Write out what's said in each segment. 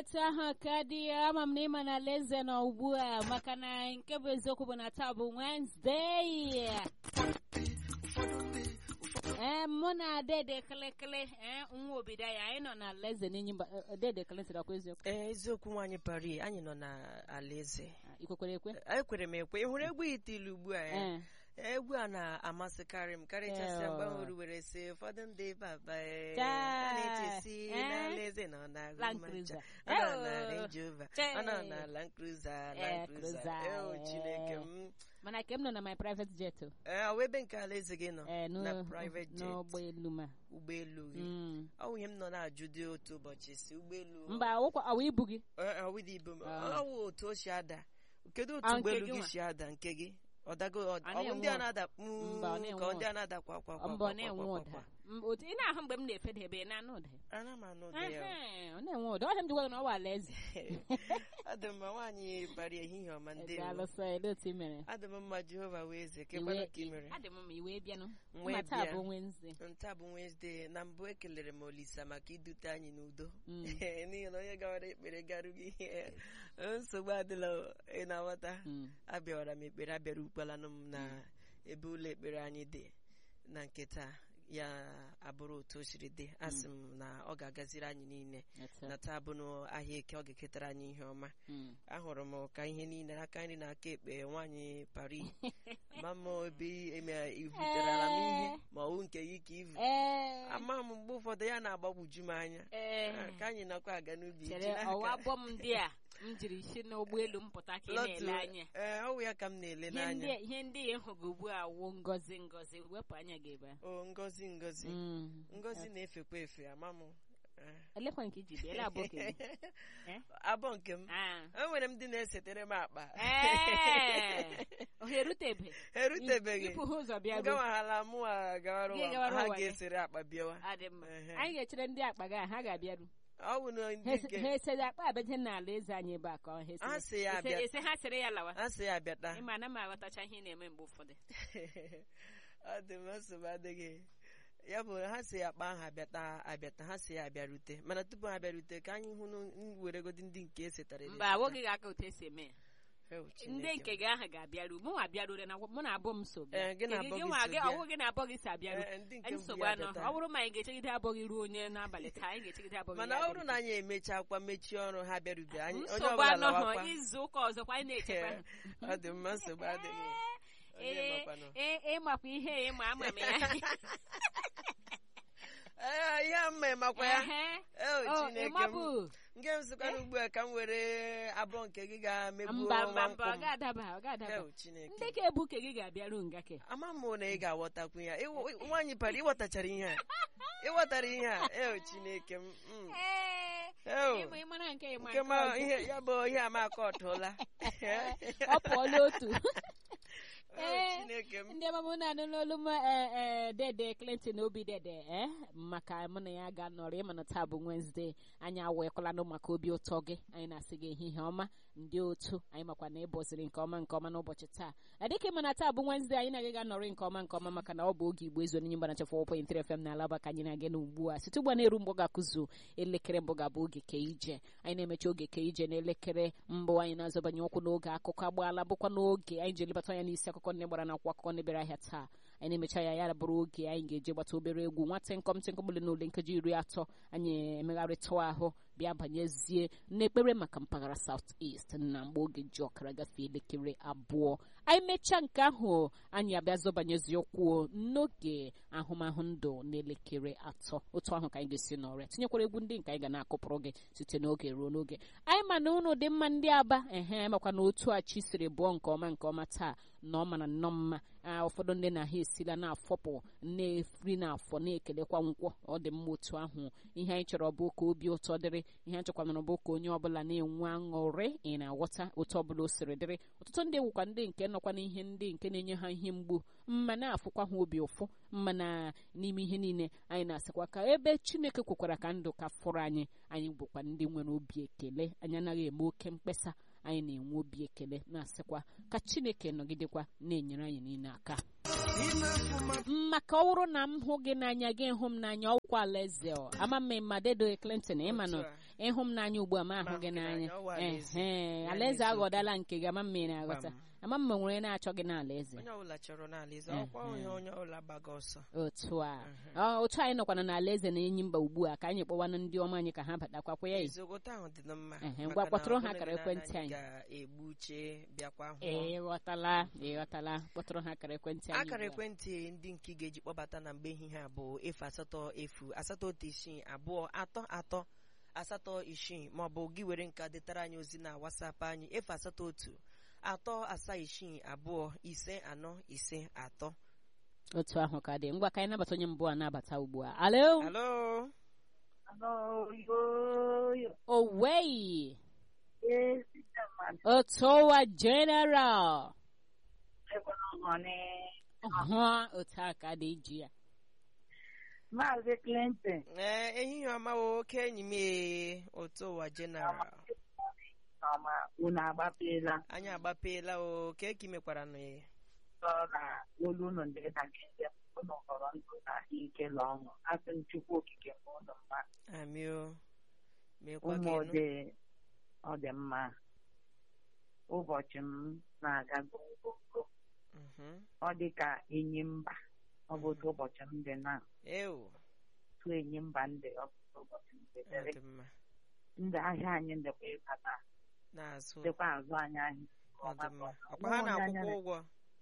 otu ahụ ka dị ya ama m na ịma na alaeze nọ ugbu a maka na nke bụ eziokwu bụ na taa bụ Wednesday ee mụ na dede kelekele ee nwa obido ya anyị nọ na alaeze n'enyi mba eh, dede kele sịrị ọkwa eziokwu ee eziokwu nwaanyị pari anyị nọ na alaeze ikwekwere ekwe ekwere m ekwe ị hụrụ egwu itilu ugbu a ya ee egwu a na-amasịkarị m karịchasịa Ee, mgbe ọ. ahụrụ were sị ụfọdụ ndị baba ee, Chai, a na-echesi ee, n'alaeze nọ na Land Roman Cruiser. cha. ọ nọ na Ee, Range Rover chai. ọ nọ na Land Cruiser Ee, Land Cruiser Cruiser, Eo, ee. Chineke m mana ke m nọ na my private jet o. Ee, ọ wụ ebe nke alaeze gị nọ ee na n'ụ- private jet n'ụgbọelu ma ụgbọelu gị Mm. ọ wụ ihe m nọ na-ajụ dị otu ụbọchị si ụgbọelu mba ọwụkwa ọwa ibu gị Ee, ọ wụdị ibu m Ah. ọ wụ otu o si ada kedu otu Ah, nke ụgbọelu gị gị nwa? si ada nke gị ọ dago ọ A ọ bụ ndị a na-enwe na-ada Mba, ọ mm, na-enwe ka ọ ndị ụda. a na-ada kwa kwa kwa mbọ kwa na-enwe kwa ụda kwa M- otu ị na-ahụ mgbe m na-efedebe ị na-anụ ụda ana m anụ ụdị ya Ehe, ọ na-enwe ụda ọhịa m ji gwa gị na ọ bụ alaeze adị m mma nwaanyị bara ehihie ọma ndị daalụsọ ele otu ị mere adị m mma jehova wee eze kekwanụ ka ị mere adị m mma iwe bịanụ M wee ma taa bịa. bụ Wednesday nta bụ Wednesday na mbụ ekelere m Olisa maka idute anyị n'udo Mm. n'ihi na onye gawara ekpere garughị ihe nsogbu adịla ị na-aghọta Mm. abịawara m ekpere abịara ukpalanụ m na ebe ụlọ ekpere anyị dị na nke taa ya abụrụ otu o siri dị asị m na ọ ga-agaziri anyị niile Otu a. na taa bụ n'ahịa eke ọ ga-eketara anyị ihe ọma Mm. ahụrụ m ka ihe niile aka nri na aka ekpe nwaanyị pari ma m ebe eme- ivuterara m ihe ma ọwụ nke gị ka ivu Ee, ama m mgbe ụfọdụ ya na-agbagwoju m anya ee, ka anyị nakwa aga n'ubi chere echi n'aka. ọwa bọm ndị a m jiri si n'ụgbọelu m pụta ka ị Lọtụ, na-ele anya ee ọ wụ ya ka m na-ele ihe ndị n'anya ihe ndị ị hụrụ ugbu a wụ ngozi ngozi wepụ anya gị ebe a. o ngozi ngozi Mm. ngozi na-efekwa efe ama m Eh. elekwa nke iji bịa ele abụọ ka ị bụ. Eh? abọ nke m Ah. o nwere ndị na-esetere m akpa Ee, ọ ha erutebe erutebeghị ịpụ ha ụzọ bịa ruo gawaghala mụ a gawara Gị ụwa gawara ha ụwa gị. ga-esere akpa bịawa adị mma Ehe. anyị ga-echere ndị akpa gị a ha ga-abịaru ọ bụ na ndị ha nke ha esere akpa abeje n'ala eze anyị ebe a ka ọ ha esere- Ha sị ya ese- abịa. ese ha sere ya lawa a sị ya bịata ịma na m aghọtacha ihe ị na-eme mgbe ụfọdụ ọ dị m nsogbu adịghị ya bụ ha si akpa ahụ abịata abịata ha si ya abịarute mana tupu ha abịarute ka anyị hụ n- weregodi ndị nke esetara mba awụghị gị aka otu esi eme ya Ew, ndị Chineke nke gị ahụ ga-abịaru mụ nwa bịarure na mụ na abụọ m so bịa Ee, gị na Nke abụọ gị nwa so gị bịa. ọwụ gị na abụọ gị si abịaru Ee, ndị nke mbụ nsogbu ya anọ bịata. ọ bụrụ ma anyị ga-echegide abụọ gị ruo onye n'abalị taa anyị ga-echegide abụọ gị mana ya ọ bụrụ na anyị emechakwa mechie ọrụ ha bịarube anyị onye nsogbu ọbụla anọ hụ lawakwa izu ụka ọzọkwa anyị na-echekwa ha. ọ dị mma nsogbu adịghị onye Ee, makwanụ. ee, ịmakwa ihe ịma ama m ya Ee, ihe a mma makwa ya Ehe. Ew, Oh, Chineke m ịmabụ. nke m sịkwana ugbu a ka m were abụọ nke gị ga-emegbuo mba mba nwa mba nkwụ ọ m ga-adaba ọ ga-adaba Ew, Chineke ndị ka ebu ke gị ga-abịaru nga ke ama m na ị ga-aghọtakwu ya Ịwụ- ị- nwaanyị para ịghọtachara ihe a ịghọtara ihe a eo chineke m mm. Eo, ịma ịmara nke ịma nke nke ma ọzọ. ihe ya bụ ihe amaka ọtụla ọ pụọla otu Eo, Ee, chineke m ndị ọmụmụ na-anụ n'olu m ee, ee, dede Clinton obi dede ee maka mụ na ya ga-anọrọ ịma na taa bụ Wednesday anyị awekwalanụ maka obi ụtọ gị anyị na-asị gị ehihie ọma ndị otu anyị makwa na ịbọziri nke ọma nke ọma n'ụbọchị taa dịka ịma na taa bụ Wednesday anyị na-aga ga-anọrị nke ọma nke ọma maka na ọ bụ oge igbo ezu onye mgbanacha 4.3 FM na alaba ka anyị na-aga n'ugbu a site ugbu a na-eru mgbọ ga-akụzu elekere mbụ ga-abụ oge ke ije anyị na-emechi oge ke ije n'elekere mbụ anyị na-azọbanye ụkwụ n'oge akụkọ agbaala bụkwa n'oge anyị ji elebata anya n'isi akụkọ ndị gbara n'akwụkwọ akụkọ ndị bịara ahịa taa anyị na-emecha ya ya bụrụ oge anyị ga-eji gbata obere egwu nwa tịnkọm tịnkọm ole na ole nkeji iri atọ anyị emegharịtụ ahụ bịa banyezie n'ekpere maka mpaghara South East na mgbe oge ji ọkara gafee elekere abụọ anyị mechaa nke ahụ anyị abịa zọbanyezie ụkwụ n'oge ahụmahụ ndụ n'elekere atọ otu ahụ ka anyị ga-esi n'ọrịa tinyekwara egwu ndị nke anyị ga na-akụpụrụ gị site n'oge ruo n'oge anyị ma na unu dị mma ndị aba ehe makwa na otu a chi siri bụọ nke ọma nke ọma taa na ọ mara nnọọ mma Ah, ụfọdụ ndị na ha esila na-afọpụ na-efri n'afọ na-ekelekwa nkwọ ọ dị mma otu ahụ ihe anyị chọrọ bụ ka obi ụtọ dịrị ihe anyị chọkwanara bụ ka onye ọbụla na-enwe aṅụrị ị na-aghọta otu ọbụla o siri dịrị ọtụtụ ndị wụkwa ndị nke nọkwa n'ihe ndị nke na-enye ha ihe mgbu mma na-afụkwa ha obi ụfụ mma na n'ime ihe niile anyị na-asịkwa ka ebe chineke kwekwara ka ndụ ka fụrụ anyị anyị bụkwa ndị nwere obi ekele anyị anaghị eme oke mkpesa anyị na-enwe obi ekele na-asịkwa ka chineke nọgidekwa na-enyere anyị niile aka maka ọ bụrụ na m hụ gị n'anya gị hụ m n'anya ọkwa alaeze ọ. ama m ma dedo Clinton ịma nọ Otu a. ịhụ m n'anya ugbu a ma ahụ Ma gị hụ gị n'anya n'anya, ọ wụ alaeze. ehe Ya alaeze na-eziokwu. aghọdala nke gị ama m ị na-aghọta Gbam. ama m nwere na-achọ gị n'ala eze onye ọbụla chọrọ n'ala eze Eh, ọkwa onye eh. onye ọbụla gbaga ọsọ otu a Ọ, otu anyị nọkwana n'ala eze na enyi mba ugbu a ka anyị kpọwanụ ndị ọma anyị ka ha batakwa ya eziokwu otu ahụ dị na mma Ehe, maka ngwa na kpọtụrụ ọ ha bụrụ akara na ekwentị anyị anyị. ga-egbu uche bịakwa hụ ịghọtala ịghọtala kpọtụrụ ha akara ekwentị anyị akara ugbu a. ekwentị ndị nke ị ga-eji kpọbata na mgbe ehihie a bụ efu asatọ efu asatọ otu isii abụọ atọ atọ asatọ isii maọbụ gị were nke detara anyị ozi na wasapụ anyị efu asatọ otu atọ asaa isii abụọ ise anọ ise atọ otu ahụ ka dị ngwa ka anyị nabata onye mbụ a nabata ugbu a alo alo owei otowa general ọhụ otu a ka dị iji ya Maazị Clinton ee ehihie ọma wo oke enyi m ee otu ụwa jeneral ọma unu agbapela anyị agbapeela o ka eki mekwara nụ ya sọ na olu unu ndị dakịta unu họrọ ndụ na ahụike na ọṅụ asị m Chukwu okike ma unu mma amị o mekwa ụmụ gị nụ ode ọ dị mma ụbọchị m na-aga gongongo Mhm. ọ dị ka enyi mba ọ bụ otu ụbọchị m dị na ewu otu enyi mba ndị ọ bụ otu ụbọchị m dị ọ dịrị dị mma ndị ahịa anyị ndịkwa ịbata na-azụ dịkwa azụ anyị ahịa ọ dị mma ọkwa ha na-akwụkwọ ụgwọ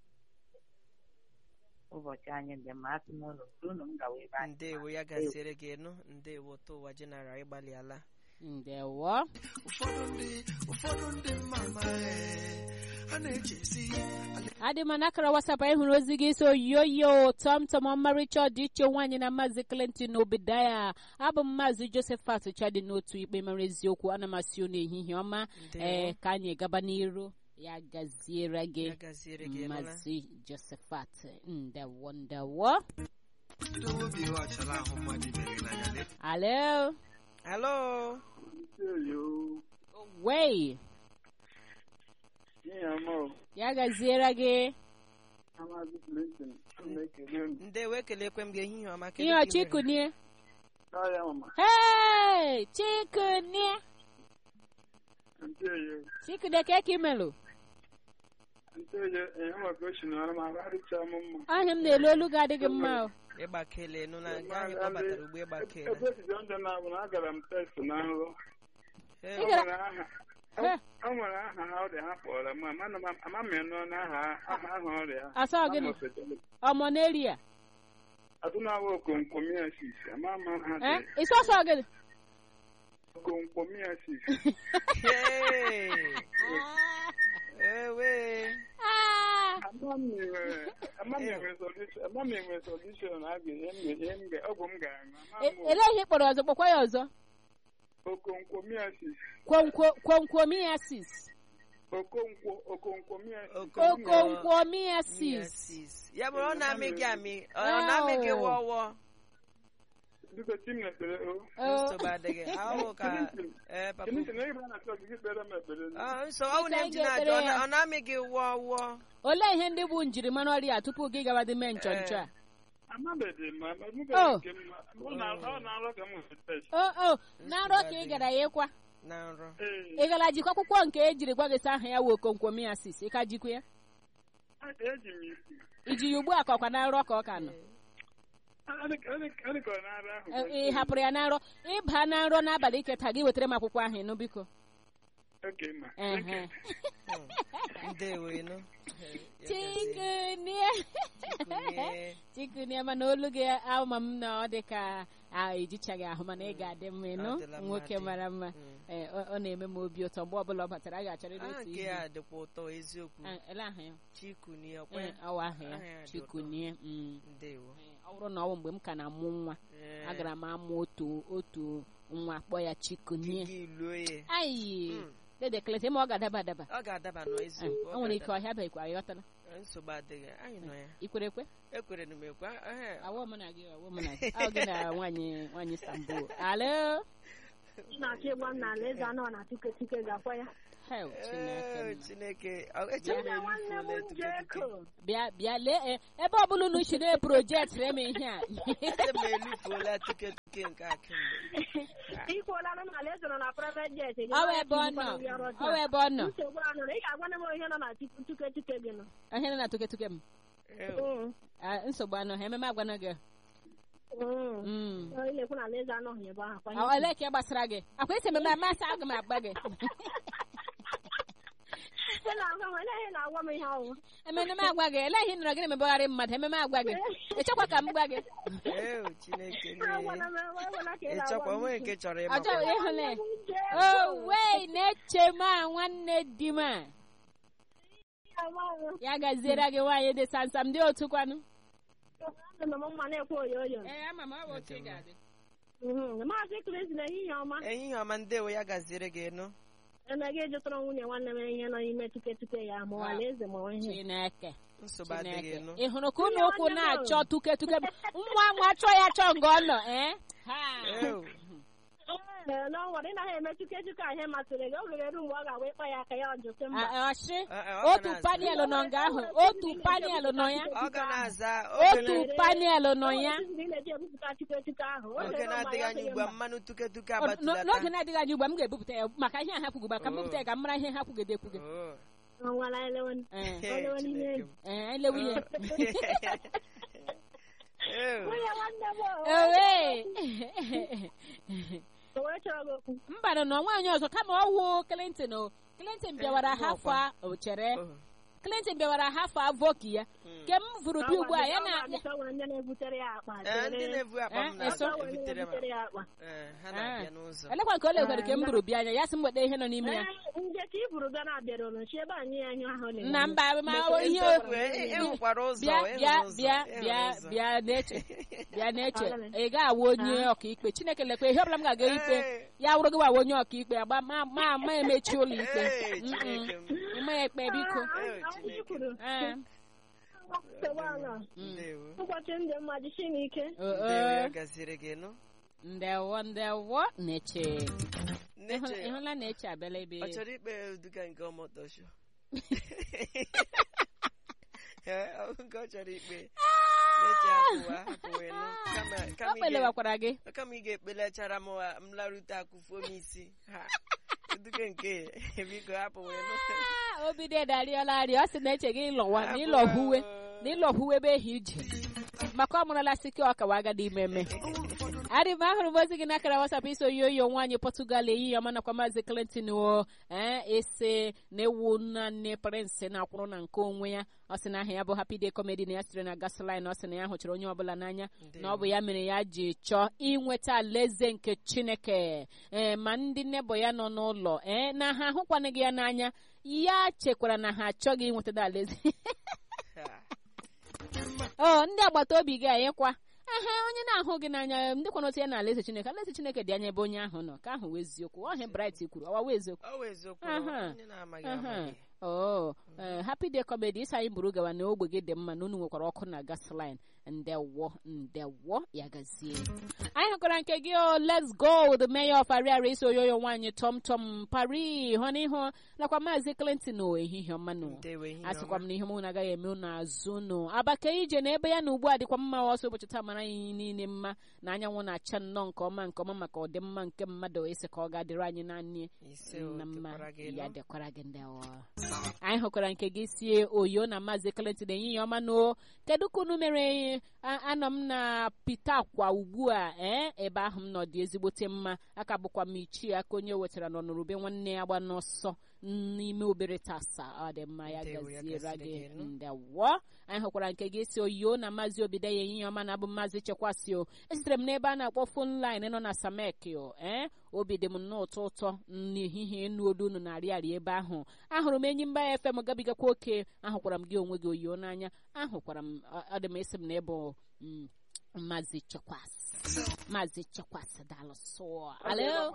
ụbọchị anyị dị mma asị m ụlọ unu m gawa ebe anyị ndewo ya gaziere gị nụ ndewo otu ụwa jeneral ịgbalịala ndewo ụfọdụ ndị ụfọdụ ndị mama a na-echezi adị m n'akara wasapụ anyị hụrụ ozi gị so yoyo tọmtọm ọmarịcha ọdịiche nwaanyị na maazị clinton obidaya abụ m maazị josephat chadi n'otu ikpe mara eziokwu ana m asị unu ehihie ọma Ndewo. ee ka anyị gaba n'iru ya gaziere gị ya gaziere gị nụla maazị josephat ndewo ndewo idowe obi ọchala ahụ mmadụ ibe gị n'anya lee alo alo wei ya gaziere gị ndewo ekelekwe m gị ehihie ọma kedu ihe ka ị mere? ọchịkunie Hey, chikunie chikunie ka eke imelụ ahịa m na-elu olu gị adịghị mma o. ịgbakele nụ na nga anyị kpọbatara ugbo ịgbakele agara m test na nrọ Ee, Ị gara- Eh, o nwere aha ha ọrịa ha kpọrọ m ama m nọ n'aha aha aha ọrịa ha asa gịnị ọmọ n'eri a atụnawa okomkomiasis ama m ha Eh, dị ịsọsọ gịnị okomkomiasis Hey! ewe Ah, ama m nwere ama m nwere solution ama m nwere solution a ga ihe m ga ihe m ga ọgwụ m ga-aṅụ ama e- m elee ihe ị kpọrọ ọzọ kpọkwa ya ọzọ okomkomiasis Kwonkwo- kwonkwomiasis okonkwo okonkomiasis Okonkwo- okonkwomiasis Miasis. ya bụrụ ọ na-amị gị amị ọ ọ na-amị gị Oh. wọwọ biko tim na ekpere o Oh, nsogbu adịghị ahụ ka ee papa Kìnìkì na ịba na-achọ gị kpere m ekpere Ah, nso ọ bụ na Ị m ji ga-ekpere na-ajụ ọ na- ya. ọ na-amị gị wọwọ olee ihe ndị bụ njirimara ọrịa a tupu gị gawa dị mee nchọnchọ a amabeghị m ma Oh. emebeghị nke m ọ na- ọ na-arọ ka m nwere test o o na nrọ ka ị gara ya ịkwa na nrọ ee ị gara jikwa akwụkwọ nke e jiri gwa gị sị aha ya wụ okonkwomiasis ị ka jikwa ya eji m isi iji ya ugbu a ka ọkwa na nrọ ka ọ ka nọ adịkọ n'ara ahụ Ị- ị hapụrụ ya na nrọ ịba na nrọ n'abalị iketa gị wetara m akwụkwọ ahụ ịnụ biko oke ma Ehe. ndewo ịnụ chikunie Chikunie. chikunie mana olu gị ama m na ọ dị ka a ejichaghị ahụ mana ị ga-adị mma ịnụ Ọ dịla mma nwoke dị. mara mma Mm. Ee, ọ ọ na-eme m obi ụtọ mgbe ọbụla ọ batara a ga-achọrịrị aha otu nke ihe ya dịkwa ụtọ eziokwu Ah, ele aha ya chikunie ọkwa Ee, ya ọwa aha Aha ya ya dị ụtọ. chikunie mm. ndewo Ee, ọ bụrụ na ọ bụ mgbe m ka na-amụ nwa Ee, agara m amụ otu otu nwa kpọ ya chikunie gị luo ya ayi Mm. dede keleta ma ọ ga-adaba adaba ọ ga-adaba nọ Ee, eziokwu o nwere ike ọhịa beghịkwa ịghọtala nsogbu adịghị anyị nọ ya ikwere ekwe ekwere na m ekwe ehe. awọ mụ na gị awọ mụ na gị ọ gị na nwaanyị nwaanyị sambo alo na-achọ ịgba m n'ala eze anọ na tike tike gakwa ya Hell, Chineke Ee, m. chineke ọ- echere Nne m nwanne m elufuola tuke tuke Njeko. bịa bịa lee e, ebe ọbụla unu si na-eprojekt m ihe a Echere m elufuola tuke tuke nke a kemgbe Ikwuola na ala eze nọ na private jet. ị ọ wụ gaghị ebe ọ ejikwa nọ nri ọrụ ọ wụ taa. ebe ọ nọ Nsogbu anọ na ị ga-agwa m ihe nọ na tuke tuke tuke gị nọ. ihe nọ na tuketuke m Ew. Mm. Ah, nsogbu anọ ha ememe agwana gị Mm. Mm. Ọ ilekwu na ala eze anọghị ebe ahụ. kwanye Ọ- olee ka ị gbasara gị akwa esi ememe amasị aga m agba gị Ị na-agwa m ele ihe na-agwa m ihe ọwụ. ememe agwa gị elee ihe ị nọrọ gị na-emebegharị mmadụ ememe agwa gị echekwa ka m gwa gị Ew, chineke Agwala nne. m agwala ka ị ị na-agwa chọkwa m. onwe nke chọrọ ọ chọrọ ịmakwa ịhụle Njeko. o wei na-eche m a nwanne di m a Amaghị m. ya gaziere gị nwaanyị dị sansam dị otu kwanụ Anọ m mma na-ekwe oyo oyo. ee ama m ọ bụ otu ị ga-adị Mhm. Maazị Chris na ehihie ọma. ehihie ọma ndewo ya gaziere gị nụ Emeghị ịjụtara nwunye nwanne m ihe nọ n'ime tuke tuke ya ma ala eze ma ọ ihe. chineke nsogbu adịghị chineke nụ ị hụrụ ka ụlọ ụkwụ na-achọ tuke tuke nwa nwa chọọ ya chọọ nga ọ nọ ee ha Ew. Ee, n'ọnwa ị naghị eme tuke tuke a ihe masịrị gị oge eru mgbe ọ ga-awa ịkpa ya aka ya ọjụsị mba. Ah, ọshị Ah, ah, ọ otu ga na-aza. panel nọ nga ahụ otu panel nọ ya ọ ga na-aza otu oge panel nọ ya Ị na-eji ebupụta tuke tuke ahụ. na- oge na-adịghị anya ugbu a mmanụ tuke tuke Ọ- n- n'oge agbatulata na-adịghị anya ugbu a m ga-ebupụta ya maka ihe a ha kwugba ka m bupụta ya ka m mara ihe ha kwugede ekwuge Oh. Ọnwala elewen. Ee, Hey, Olewe n'ime Chineke m. ee, elewu ya Ew. Nwunye nwanne m o. Ewe. O wee chọrọ gị okwu. mbanụ na nwaanyị ọzọ kama ọwụ Clinton o Clinton bịawara Eh, hafọ a o chere Oh. Clinton bịawara hafọ a voki ya Mm. ke m vụrụ bi ugbu a ya na Ọ nwere ndị na-ebutere ya akpa. Ee, ndị chere. na-ebu akpa m Eh, na eso? Ọ nwere ndị ebutere m na-ebutere ya akpa. Ee, ha na-abịa n'ụzọ elekwa nke ole gwere ke m bụrụ bịa anya ya sị m weta ihe nọ n'ime ya Ee, nje ka i buru gaa na-abịara ụlọ chi ebe anyị anyị ahụ na na mba ma Mgbe ihe Eziokwu, e- e nwekwara ụzọ bịa e bịa nwere ụzọ, bịa e nwere bịa ụzọ. bịa na-eche bịa na-eche Agala. ị ga-awụ onye ọkaikpe chineke lekwa ihe ọbụla m ga-aga ikpe Ee. ya wụrụ gị wawa onye ọkaikpe agba ma ma ma emechi ụlọ ikpe Ee, Mm-mm. Chineke m. ịma ya ekpe biko Ee, Chineke. Ee. Ndewo. ụbọchị ndị mma jisie m ike O- Ndewo ya o. gaziri gị nụ ndewo ndewo na-eche Nneche, Ịhụ- ịhụla na-eche abịala ebe ọ chọrọ ikpe duga nke ọmọtọsho Ee, ọ bụ nke ọ chọrọ ikpe Nneche hapụwa hapụwa nụ kama ọ kama ị ga- kpelewakwara gị kama ị ga-ekpelechara m m larute akụfuo m isi ha duga nke biko hapụwa nụ Ah, obi dị darịọla arịa ọ sị na-eche gị ịlọwa na ịlọhuwe na ịlọhuwe ebe ehi ije maka ọ mụrụla sike ọkawa agadi ime eme adị m ahụrụ m ozi gị n'akara wasap iso yoyo nwaanyị Portugal ehihie ọma nakwa maazị Clinton o ee ese na-ewu nne prince na-akwụrụ na nke onwe ya ọ sị na aha ya bụ Happy Day Comedy na ya sitere na gasoline ọ sị na ya hụchara onye ọbụla n'anya na ọ bụ ya mere ya ji chọọ inweta alaeze nke Chineke ee ma ndị nnebọ ya nọ n'ụlọ ee na ha ahụkwanịghị ya n'anya ya chekwara na ha achọghị inwetada alaeze Ha. ọ ndị agbata obi gị anyịkwa ehe onye na-ahụ gị n'anya ndị kwana otu ya na alaeze chineke alaeze chineke dị anya ebe onye ahụ nọ ka ahụ wee eziokwu ọhịa bright kwuru ọwa wee eziokwu ọ bụ eziokwu Aha. onye na-amaghị Aha. amaghị oo ee happy day comedy isi anyị buru gawa na ogbe gị dị mma na unu nwekwara ọkụ na gasline ndewo ndewo ya gazie anyị hụkwara nke gị o let's go the mayor of ariara isi oyoyo nwaanyị tom tom pari hụ n'ihu nakwa maazị clinton o ehihie ọma nụ ndewo ehihie asịkwa m ọma. na ihe mụ na-agaghị eme unu azụ unu abaka ije na ebe ya na ugbu a dịkwa mma ọsọ ụbọchị taa mara anyị niile mma na anyanwụ na-acha nnọọ nke ọma nke ọma maka ọdịmma nke mmadụ esi ka ọ ga-adịrị anyị naanị ise o na mma dịkwara gị ya nụ. dịkwara gị ndị ọwa anyị hụkwara nke gị sie oyo na maazị Clinton ehihie ọma n'o kedu ka unu mere a- anọ m na pita akwa ugbu a ee ebe ahụ m nọ dị ezigbote mma aka bụkwa m ichie aka onye o wetara n'ọnụrụbe nwanne ya gba n'ọsọ n'ime obere tasa ọ dị mma ya Ndewo, ya gaziere gaziri gị gị, nụ. ndewo anyị hụkwara nke gị si oyo na maazị obido ya ehihie ọma na abụ maazị chekwasị o esitere m n'ebe a na-akpọ fon line nọ na samek o ee obi dị m nnọọ ụtọ ụtọ n'ehihie ịnụ olu unu na-arị arị ebe ahụ ahụrụ m enyi mba fm gabigakwa oke ahụkwara m gị onwe gị oyo n'anya ahụkwara m ọ ọ dị m esi m na ịbụ mm, maazị chekwasị maazị chekwasị daalụ sụọ alo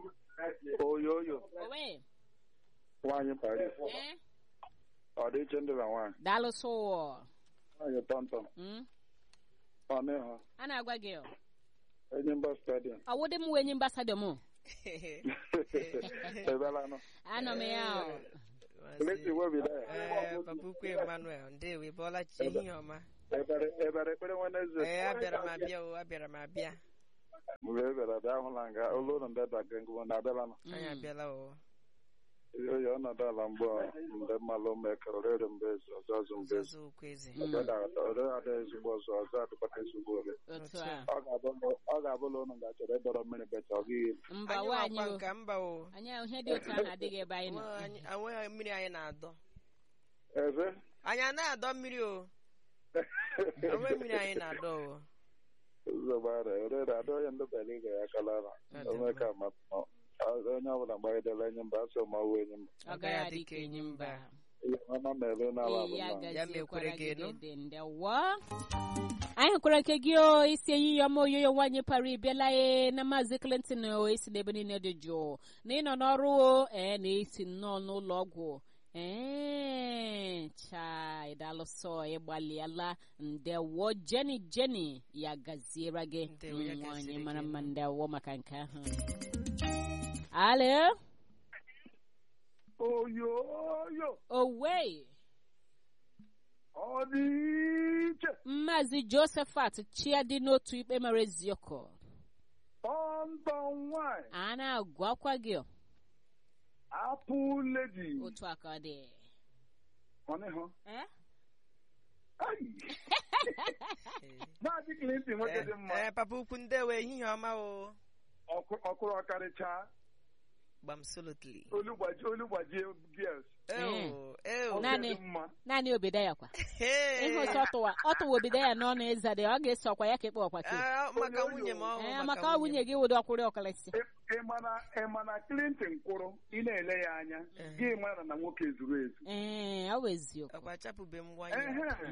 oyoyo owe nwaanyị paris ee ọ dị iche ndị na nwaanyị daalụ sụọ nwaanyị tọntọn Mm, ọnụ ịhụ a na-agwa gị ọ enyi mba stadium ọwụdị m wee nye mbasado m ebelanụ anọ m ya o. Clinton webida ee papa ukwu emmanuel ndewo ị bọọla chi ehihie ọma ebere ebere ekpere nwaneze ee abịara m abịa o abịara m abịa mgbe ebere abịa ahụla nga ụlọ ụlọ ndị daga ngwụ na abịalanụ anyị abịala o oyi ọnọdụ ala mgbe mgbe mmalụ mekere orere mgbe ezi ọzọ ọzọ mgbe ezi ọzọ okwu eze ore ada ezigbo ọzọ ọzọ adịkpata ezigbo ole otu a ọ ga-abụ- ọ ga-abụla ụnụ ga-achọrọ ịdọrọ mmiri becha ọ gịghị mba anyị nwaanyị wakwa o nka mba o anyị ahụ ihe dị otu ahụ adịghị ebe anyị nọ Nwa anyị- enweghị mmiri anyị na-adọ eze anyị anaghị adọ mmiri o enwe mmiri anyị na-adọ o ụzọgbara orere ada onye ndị bela ịga ya kalara onwe ka ma onye ọbụla gbagidere enyi mba asọ ma ọwụ enyi mba ọ gaghị adị ka enyi mba ihe ọma mere n'ala Ee, ya bụ mma Ya mekwere gaziekwara gị gị nụ. dede ndewo anyị hụkwara nke gị o isi eyiyi ọma oyoyo nwaanyị para ịbịala e na maazị clinton o esi n'ebe niile dị jụụ na ịnọ n'ọrụ o ee na esi nnọọ n'ụlọ ọgwụ ee chai dalụsọ ịgbalịala ndewo jeni jeni ya gaziere gị Ndewo, ya nwaanyị gaziere mara gị mma nụ. ndewo maka nke ahụ alo oyoyo owe ọ dị iche Maazị Josephat Chia dị n'otu ikpe mara eziokwu tọntọ nwanyị a na-agwakwa gị o, apụ ledi otu a ka ọ dị ọnịhụ Eh? Ai! Ee. maazị Clinton nwoke dị mma ee papa ukwu ndewo ehihie ọma o ọkụ- ọkụrụ ọkarịcha gbam solotly olu gbaji- olu gbajie gears eo eo Nwoke Naanị- dị mma naanị obidaya kwa Hey! ihe otu ọtụwa ọtụwa obidaya n'ọnụ ịza dị ọ ga-eso ọkwa ya ka ịkpọ ọkwa ke Ah, maka nwunye m ọhụụ ee maka ọ nwunye gị wụdị ọkwụrụ ọkalịsị Ị- ị mana- ị mana Clinton kwụrụ ị na-ele ya anya Eh. gị mara na nwoke zuru ezu ee ọ bụ eziokwu akwa chapụbe m nwanyị Ehe.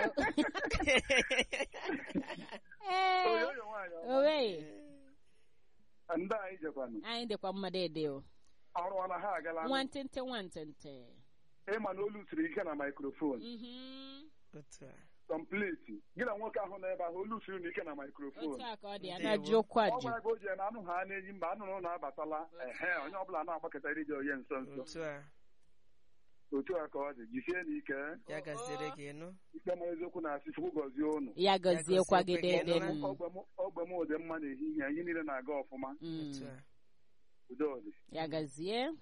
ee Oyoyo nwaanyị ọma. owe ndị anyị jekwanụ anyị dịkwa mmadụ ede o ọrụ ọna ha agala nwantịntị nwantịntị ịma na olu siri ike na maikrofon Mhm. otu a kọmpliti gị na nwoke ahụ nọ ebe ahụ olu siri ike na maikrofon otu a ka ọ dị a Ndewo. na-ajụ okwu ọ ajụ gwara gị o ji na anụ ha na-eyi mba anụrụ ụlọ abatala ehe onye ọbụla na-agbakọta iri dị onye nso nso otu a otu a ka ọ dị jisie n'ike ya gaziere gị nụ ikpe ma eziokwu na-asị chukwu gọzie ụnụ ya gọziekwa gị gọziekwa gị dede nụ. m ogbe m ogbe m dị mma n'ehihie anyị niile na-aga ọfụma Mm. otu a udo dị ya gazie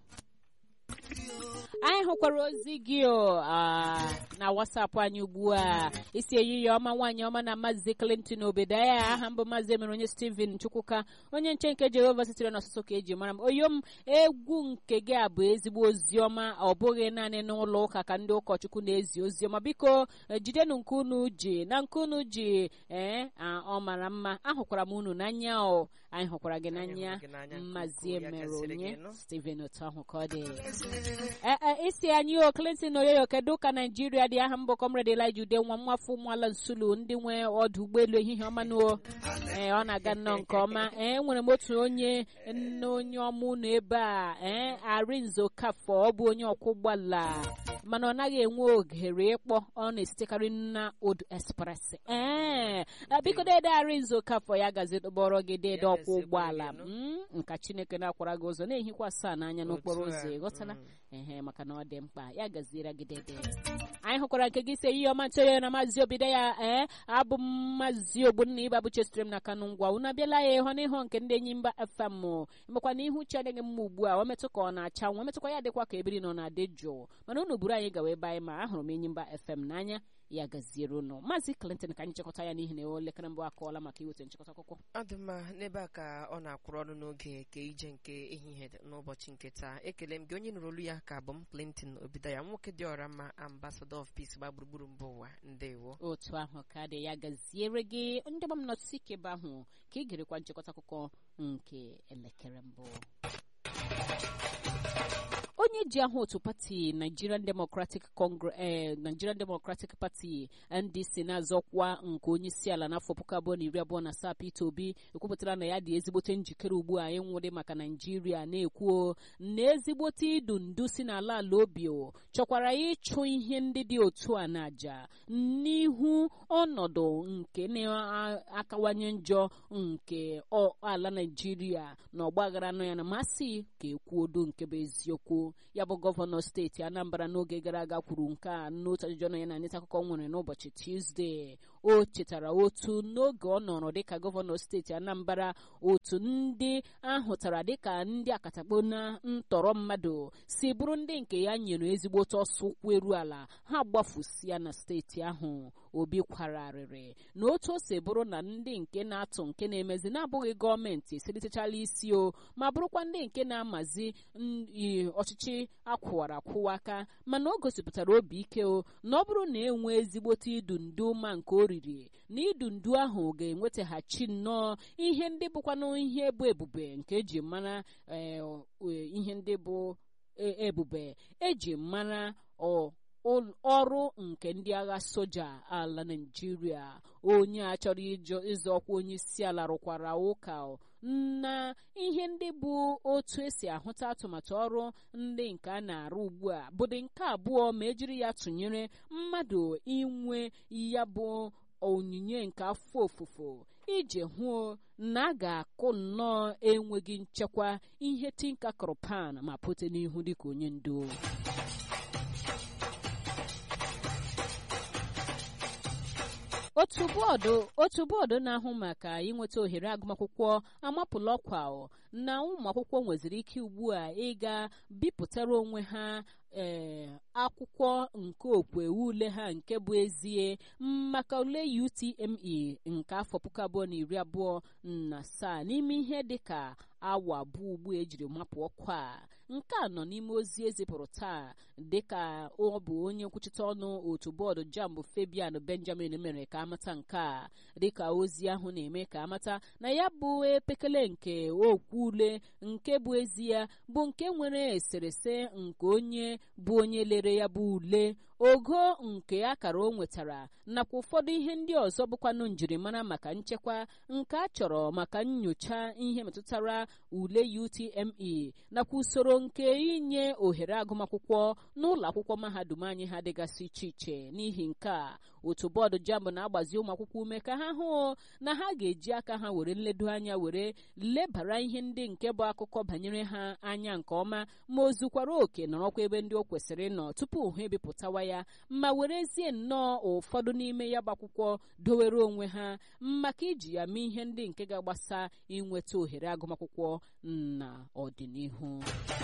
anyị hụkwara ozi gị o ah, na wasapụ anyị ugbu a isi ehihie ọma nwaanyị ọma na maazị clinton obedaya aha mbụ maazị emere onye steven chukwuka onye nche nke jehova sitere n'ọsụsụ ka eji mara m oyom egwu nke gị a bụ ezigbo ozi ọma ọ bụghị naanị n'ụlọ ụka ka ndị ụkọchukwu na-ezi ozi ọma biko eh, jidenụ nke unu ji na nke unu ji ee ah, ọ mara mma ahụkwara m unu n'anya o anyị hụkwara gị Anyị n'anya hụrụ gị n'anya nke mmazi ukwuu, ya emere gasịrị onye gị nụ. steven otu ahụ ka ọ dị Ee, ee, isi anyị o clinton oyoyo kedu ka naijiria dị aha mbụ kọmrade elija ude nwa mwafọ ụmụala nsulu ndị nwe ọdụ ụgbọelu ehihie ọma nuo ee ọ na-aga nnọọ nke ọma ee enwere m otu onye nne onye ọma unu ebe a ee arinzo kafọ ọ bụ onye ọkwọ ụgbọala mana ọ naghị enwe ohere ịkpọ ọ na-esitekarị na odu express ee eh, biko dede arinzo kafọ ya gazi kpọrọ gị dede Ya ọkwọ gaziekwa ụgbọala gị nụ. Mm, nka chineke na-akwara gị ụzọ na-ehikwa asaa n'anya n'okporo Otu a, ụzọ ị ghọtala mm. ehe maka na ọ dị mkpa ya gaziere gị dede anyị hụkwara nke gị ise ihe ọma ntụnye na maazị obido ya ee abụ m maazị ogbonna ịba bụ chesitere m na kanụ ngwa unu abịala ya ịhụ n'ihu nke ndị enyi mba fm emekwa na ihu uche adịghị mma ugbu a o metụ ka ọ na-acha nwa metụkwa ya dịkwa ka ebiri nọ na-adị jụụ mana unu buru anyị gawa ebe anyị ma ahụrụ m enyi mba fm n'anya ya gaziere unu maazị clinton ka anyị chịkọta ya n'ihi na elekere mbụ akọọla maka iweta nchịkọta akụkọ ọ dị mma n'ebe a ka ọ na-akwụrụ ọnụ n'oge ka ije nke ehihie n'ụbọchị nke taa ekele m gị onye nụrụ olu ya ka bụ m clinton obidaya nwoke dị ọra mma ambassador of peace gba gburugburu mba ụwa ndewo otu ahụ ka dị ya gaziere gị ndị gbam nọtụsị ike ebe ahụ ka ị gerekwa nchịkọta akụkọ nke elekere mbụ onye onye ji aha otu pati nigerian democratic congress eh, nigerian democratic party ndc na-azọkwa nke onye isi ala n'afọ puku abụọ na iri abụọ na asaa peter obi ekwupụtara na ya dị ezigbote njikere ugbu a ịnwụdị maka naijiria na-ekwuo na ezigbote idu ndu si n'ala ala obi chọkwara ịchụ ihe ndị dị otu a n'aja n'ihu ọnọdụ nke na-akawanye njọ nke ala naijiria na ọgbaghara nọ ya na masị ka ekwuodo nke bụ eziokwu ya bụ gọvanọ steeti anambra n'oge gara aga kwuru nke a n'otu ajụjụ ọnụ ya na nleta akụkọ nwere n'ụbọchị tuzdee o chetara otu n'oge ọ nọrọ dịka gọvanọ steeti anambra otu ndị ahụtara dịka ndị akatakpo na ntọrọ mmadụ si bụrụ ndị nke ya nyere ezigbo ọsọ ụkwụ eru ala ha gbafusia na steeti ahụ obi kwararịrị na otu o si bụrụ na ndị nke na-atụ nke na-emezi na-abụghị gọọmenti esiritechala isi o ma bụrụkwa ndị nke na-amazi ọchịchị akwụwara akwụwa aka mana o gosipụtara obi ike o na ọ bụrụ na enwe ezigbote idu ndu ma nke o riri na idu ndu ahụ ga-enwetaghachi nnọọ ihe ndị bụkwanụ ihe bụ ebube nke eji mara ihe ndị bụ ebube eji mara ọrụ nke ndị agha soja ala naijiria onye a chọrọ ịzọ ọkwa onye isi ala rụkwara ụka na ihe ndị bụ otu esi ahụta atụmatụ ọrụ ndị nke a na-arụ ugbu a bụdị nke abụọ ma ejiri ya tụnyere mmadụ inwe ya bụ onyinye nke afọ ofufo iji hụ na a ga-akụ nnọọ enweghị nchekwa ihe tinka kọrọpan ma pụte n'ihu dịka onye ndu otu bọọdụ otu bọọdụ na-ahụ maka inweta ohere agụmakwụkwọ amapụla ọkwa na ụmụ akwụkwọ nweziri ike ugbu a ịga bipụtara onwe ha ee akwụkwọ nke okwe ule ha nke bụ ezie maka ule UTME nke afọ puku abụọ na iri abụọ na asaa n'ime ihe dịka awa abụọ ugbu ejiri mapụ ọkwa a nke a nọ n'ime ozi ezipụrụ taa dịka ọ bụ onye nkwuchite ọnụ otu bọọdụ jambụ Fabian Benjamin mere ka amata nke a dịka ozi ahụ na-eme ka amata na ya bụ epekele nke okwu ule nke bụ ezie bụ nke nwere eserese nke onye bụ onye lere ya bụ ule ogo nke akara o nwetara nakwa ụfọdụ ihe ndị ọzọ bụkwanụ njirimara maka nchekwa nke a chọrọ maka nyocha ihe metụtara ule UTME nakwa usoro nke inye ohere agụmakwụkwọ n'ụlọ akwụkwọ mahadum anyị ha dịgasị iche iche n'ihi nke a otu bọọdụ jambụ na-agbazi ụmụ akwụkwọ ume ka ha hụ na ha ga-eji aka ha were nledo anya were lebara ihe ndị nke bụ akụkọ banyere ha anya nke ọma ma o zukwara oke nọrọkwa ebe ndị o kwesịrị ịnọ tupu ha ebipụtawa ya ma werezie nnọọ ụfọdụ n'ime ya bụ akwụkwọ dowere onwe ha maka iji ya mee ihe ndị nke ga-agbasa inweta ohere agụmakwụkwọ na ọdịnihu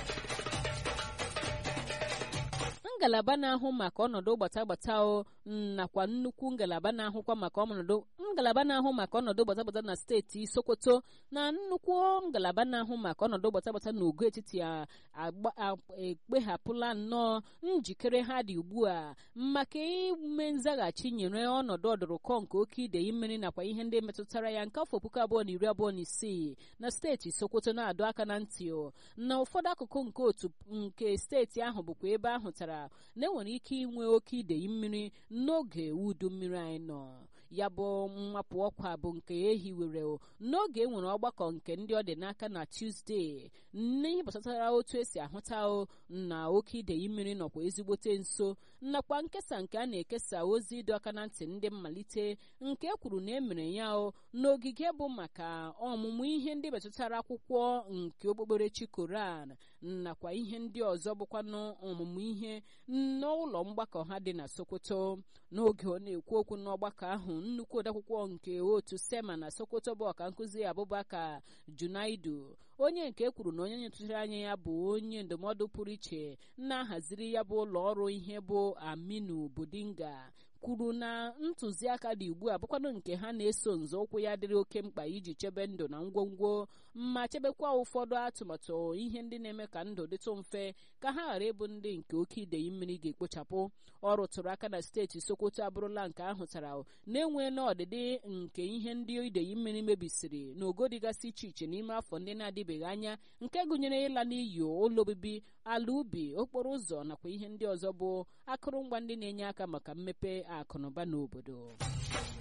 ngalaba na-ahụ maka ọnọdụ gbata gbata o nakwa nnukwu ngalaba na-ahụkwa maka ọnọdụ ngalaba na-ahụ maka ọnọdụ gbata gbata na steeti Sokoto na nnukwu ngalaba na-ahụ maka ọnọdụ gbata gbata na ogo etiti ekpeghapụla nnọọ njikere ha dị ugbu a maka ime nzaghachi nyere ọnọdụ ọdụrụkọ nke oke idei mmiri nakwa ihe ndị metụtara ya nke afọ puku abụọ na iri abụọ na isii na steeti Sokoto na-adọ aka na ntị na ụfọdụ akụkụ nke otu nke steeti ahụ bụkwa ebe ahụtara na enwere ike inwe oke idei mmiri n'oge udu mmiri anyị nọ ya bụ mmapụ ọkwa bụ nke ehiwere n'oge e nwere ọgbakọ nke ndị ọ dị n'aka na Tuzdee n'ihe gbasatara otu esi ahụta na oke idei mmiri nọkwa ezigbote nso nakwa nkesa nke a na-ekesa ozi ịdọ aka na ntị ndị mmalite nke kwuru na emere ya n'ogige bụ maka ọmụmụ ihe ndị metụtara akwụkwọ nke okpukperechi Koran nakwa ihe ndị ọzọ bụkwanụ ọmụmụ ihe n'ụlọ mgbakọ ha dị na Sokoto n'oge ọ na-ekwu okwu n'ọgbakọ ahụ nnukwu odeakwụkwọ nke otu Sema na Sokoto bụ ọka nkụzi Abubakar Junaidu onye nke kwuru na onye nyetụchara anya ya bụ onye ndụmọdụ pụrụ iche na-ahaziri ya bụ ụlọ ọrụ ihe bụ Aminu Budinga kwuru na ntụziaka dị ugbu a bụkwanụ nke ha na-eso nzọụkwụ ya dịrị oke mkpa iji chebe ndụ na ngwongwo ma chebekwa ụfọdụ atụmatụ ihe ndị na-eme ka ndụ dịtụ mfe ka ha ghara ịbụ ndị nke oke idei mmiri ga-ekpochapụ ọ rụtụrụ aka na steeti sokoto abụrụla nke ahụtara na-enweela ọdịdị nke ihe ndị idei mmiri mebisiri n'ogo dịgasị iche iche n'ime afọ ndị na-adịbeghị anya nke gụnyere ịla n'iyi ụlọ obibi ala ubi okporo ụzọ nakwa ihe ndị ọzọ bụ akụrụngwa ndị na-enye aka maka mmepe akụnụba n'obodo